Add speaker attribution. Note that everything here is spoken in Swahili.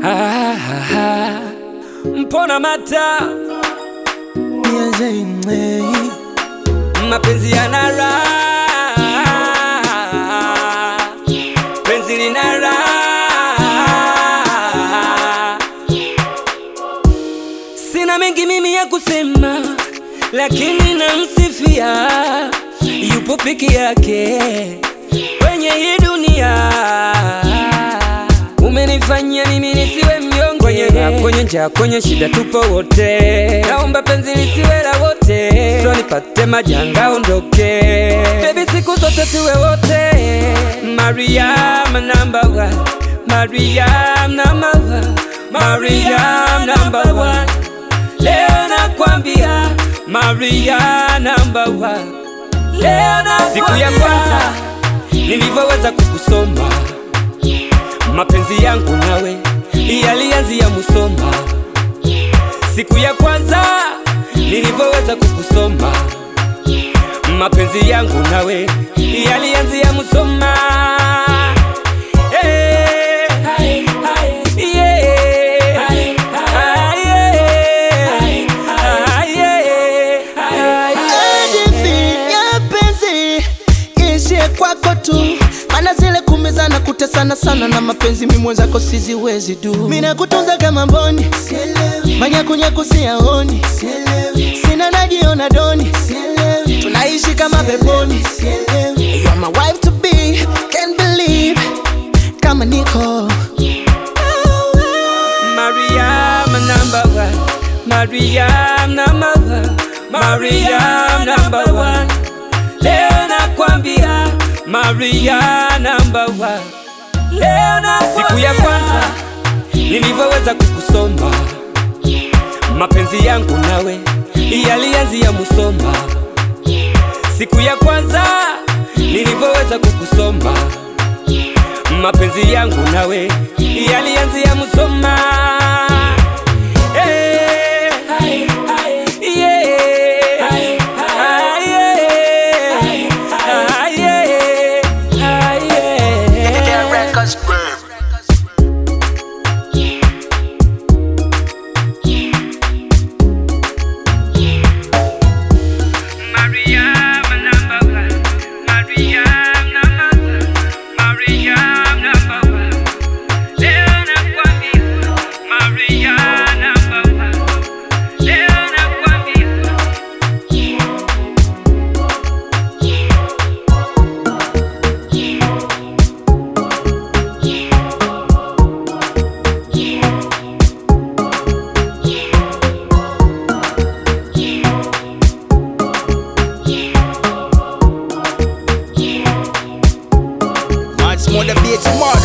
Speaker 1: Ah, ah, ah. Mpona mata
Speaker 2: nianze ing'ei
Speaker 1: mapenzi yana raha, penzi lina raha. Sina mengi mimi ya kusema, lakini namsifia, yupo peke yake kwenye hii dunia. Umenifanya mimi nisiwe mnyonge, kwenye raha, kwenye njaa, kwenye shida tupo wote. Naomba penzi lisiwe la wote, so nipate majanga ondoke. Baby, siku zote tuwe wote. Mariam number one, Mariam number one, Mariam number one. Leo nakwambia Maria number one. Leo nakwambia siku ya kwanza nilivyoweza kukusoma, mapenzi yangu nawe yalianzia Musoma. Siku ya kwanza nilivyoweza kukusoma, mapenzi yangu nawe yalianzia Musoma. Eh, yeah, ah, yeah, ah, yeah,
Speaker 2: Hadithi ya penzi ishie kwako tu, mana zile kumezana kutesana sana na mapenzi, mi mwenzako siziwezi du. Mina kutunza kama mboni, manyakunyaku siyaoni, sina najiona doni, tunaishi kama peponi. You are my wife to be, can't believe kama niko
Speaker 1: Mariam number one, Mariam number one, Mariam number one. Leo nakwambia Maria number one. Leo na siku ya kwanza nilivyoweza kukusoma, mapenzi yangu nawe yalianzia Musoma. Siku ya kwanza nilivyoweza kukusoma, mapenzi yangu nawe yalianzia Musoma. Eh, yeah, ah, yeah, ah, yeah, ah, yeah. Mariam number one, Mariam number one, Mariam number one. Leo nakwambia Mariam number one, leo nakwambia
Speaker 3: Much more the beats, more.